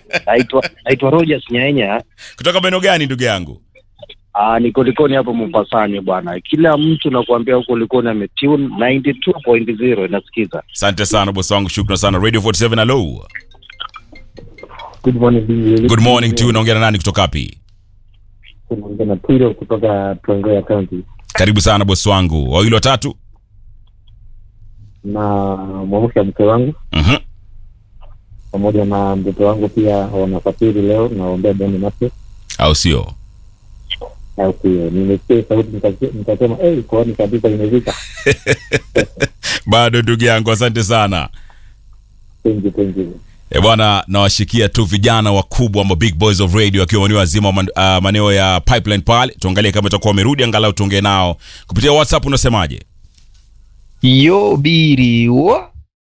naitwa naitwa Rogers Nyaenya. kutoka maeneo gani ndugu yangu Ah, niko Likoni hapo Mombasani bwana. Kila mtu nakuambia huko Likoni ametune 92.0 inasikiza. asante sana bosi wangu shukran sana radio 47 hello Good morning, Bibi. good morning to you unaongea na nani kutoka wapi Tunaongea na Piro kutoka Trans-Nzoia County karibu sana bosi wangu wawili watatu na mwamsha mke wangu Mhm. pamoja na mtoto wangu pia wanasafiri leo, naombea Bwana nafsi au sio au pia nimesikia sauti nikase- nikasema hey, koani kabisa imefika. bado ndugu yangu asante sana Thank you, thank you. E bwana, nawashikia tu vijana wakubwa ama big boys of radio wakiwa maeneo wazima man, uh, maeneo ya pipeline pale. Tuangalie kama itakuwa wamerudi, angalau tuongee nao kupitia WhatsApp. Unasemaje? Yo biri wa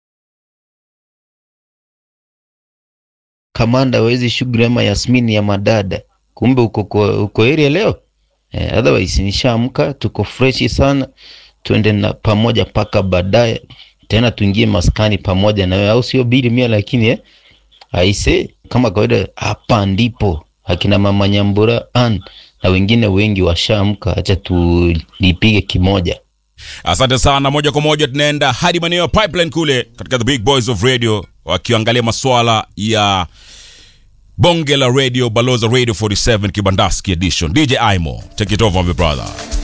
kamanda wezi shughuli ama Yasmini ya madada, kumbe uko uko, uko area leo eh, otherwise nishaamka, tuko freshi sana, tuende na pamoja mpaka baadaye tena tuingie maskani pamoja na wewe, au sio biri mia? Lakini eh, aise kama kawaida, hapa ndipo akina mama Nyambura an na wengine wengi washaamka, acha tulipige kimoja. Asante sana. Moja kwa moja tunaenda hadi maeneo ya pipeline kule katika the big boys of radio, wakiangalia masuala ya bonge la radio, baloza radio 47 kibandaski edition. DJ Imo, take it over my brother.